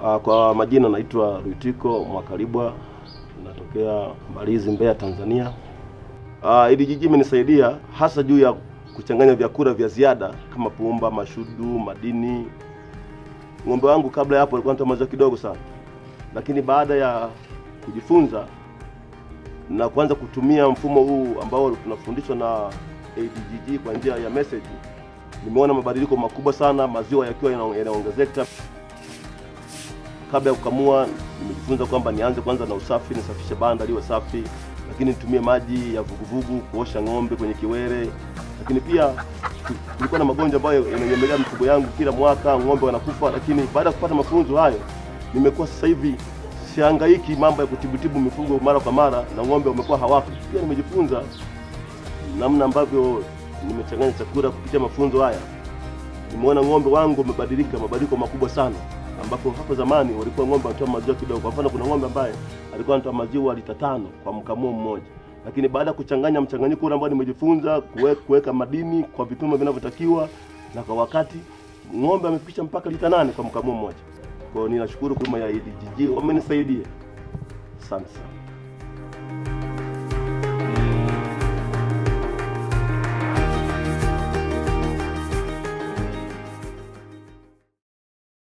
Uh, kwa majina naitwa Rutiko Mwakalibwa, natokea Mbalizi, Mbeya, Tanzania. Uh, hili jiji imenisaidia hasa juu ya kuchanganya vyakula vya ziada kama pumba, mashudu, madini. Ng'ombe wangu kabla ya hapo alikuwa anatoa maziwa kidogo sana, lakini baada ya kujifunza na kuanza kutumia mfumo huu ambao tunafundishwa na ADGG kwa njia ya message, nimeona mabadiliko makubwa sana, maziwa yakiwa yana- yanaongezeka. Kabla ya kukamua, nimejifunza kwamba nianze kwanza na usafi, nisafishe banda liwe safi, lakini nitumie maji ya vuguvugu kuosha ng'ombe kwenye kiwele. Lakini pia ku- kulikuwa na magonjwa ambayo yananyemelea mifugo yangu kila mwaka, ng'ombe wanakufa. Lakini baada ya kupata mafunzo hayo, nimekuwa sasa hivi sihangaiki mambo ya kutibutibu mifugo mara kwa mara, na ng'ombe wamekuwa hawafi. Pia nimejifunza namna ambavyo nimechanganya chakula kupitia mafunzo haya nimeona ng'ombe wangu wamebadilika mabadiliko makubwa sana, ambapo hapo zamani walikuwa ng'ombe wanatoa maziwa kidogo. Kwa mfano, kuna ng'ombe ambaye alikuwa anatoa maziwa lita tano kwa mkamuo mmoja, lakini baada ya kuchanganya mchanganyiko ule ambao nimejifunza kuwe- kuweka madini kwa vipimo vinavyotakiwa na kwa wakati, ng'ombe amefikisha mpaka lita nane kwa mkamuo mmoja. Kwa hiyo ninashukuru huduma ya ADGG, wamenisaidia. Asante sana.